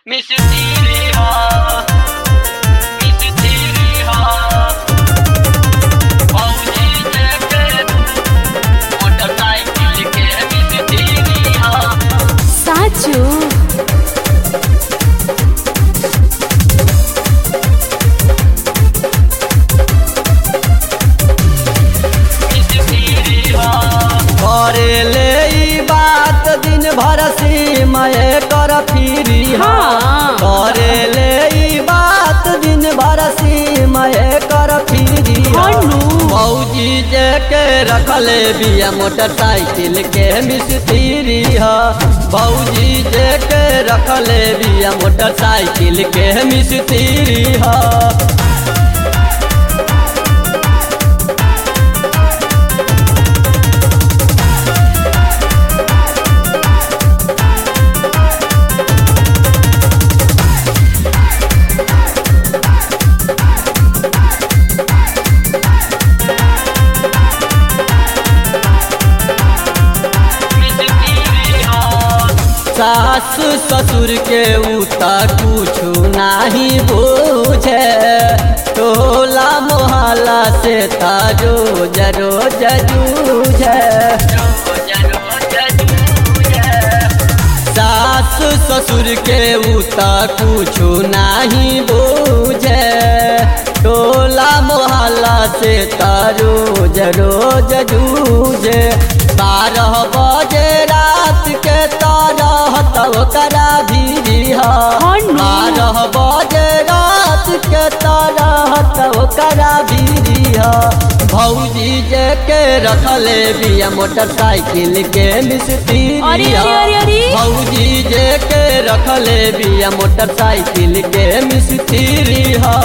मिस्त्री हो मिस्त्री हो फौजी जेके मोटरसाइकिल के मिस्त्री हो સાચું मिस्त्री हो करेले ई बात दिन भर सीमय कर फिरी हाँ। करेले ई बात दिन भर सीमय कर फिरी हनु। मौजी जे के रखले बिया मोटरसाइकिल के मिस्त्री ह भौजी जे के रखले बिया मोटरसाइकिल के मिस्त्री ह मिस्त्री हो सास ससुर के उता कुछु नाही बूझे टोला मोहल्ला से ताजो जरो जूझे रोज रोज जूझे सास ससुर के उता कुछु नाही बूझे टोला मोहल्ला से तारो रोज जूझे बारह बजे रात के तरह तब करा भी हनु। बारह बजे रात के तरह तब करा भी भौजी जे के रखले बिया मोटरसाइकिल के मिस्त्री अरे, अरे, अरे, अरे। भौजी जे के रखले बिया मोटरसाइकिल के मिस्त्री ह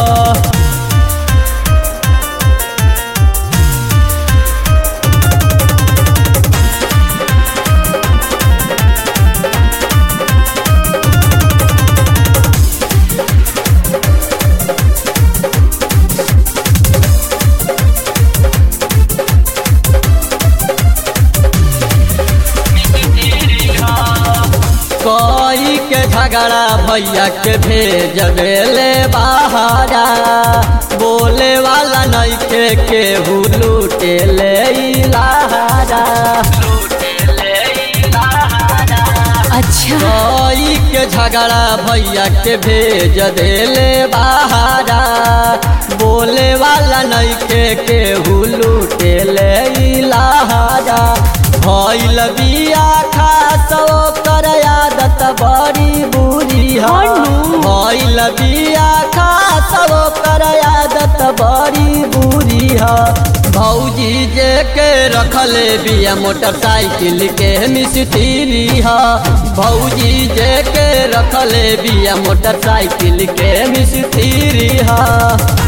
मिस्त्री हो कोई के झगड़ा भैया के भेज देले बहारा बोले वाला नहीं के केहू लूटे ले इलाहारा लूटे ले लहारा અચ્છા कोई के झगड़ा भैया के भेज देले बहारा बोले वाला नहीं के केहू लूटे ले इलाहारा भइल बिया खास ओकर आदत बड़ी बुरी है हनु। भइल बिया खास ओकर आदत बड़ी बुरी है भौजी जे के रखले बिया मोटरसाइकिल के मिस्त्री है भौजी जे के रखले बिया मोटरसाइकिल के मिस्त्री है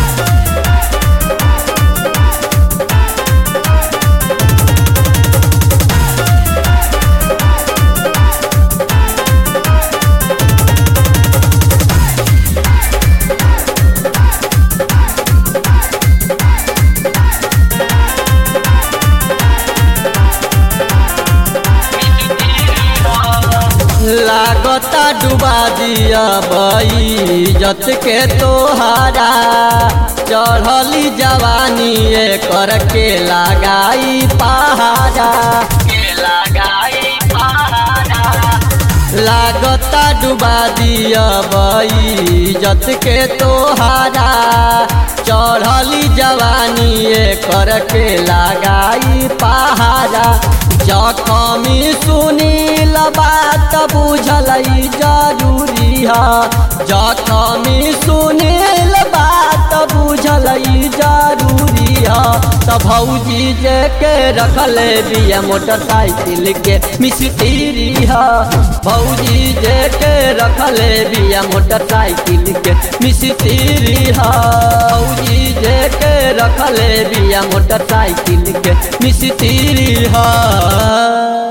लागता डुबा दिया इज्जत के तोहारा चढ़ली जवानी कर के लगाई पहाड़ा के लगाई पहाड़ा लागता डुबा दिया इज्जत के तोहारा चढ़ली जवानी कर के लगाई पहाड़ा जखमी सुनील बात बुझल जरूरी है जखमी सुनील बात बुझल जरूरी है त भौजी जे के रखले बिया मोटरसाइकिल के मिस्त्री है भौजी जे के रखले बिया मोटरसाइकिल के मिस्त्री है भौजी जे के रखले बिया मोटरसाइकिल के मिस्त्री है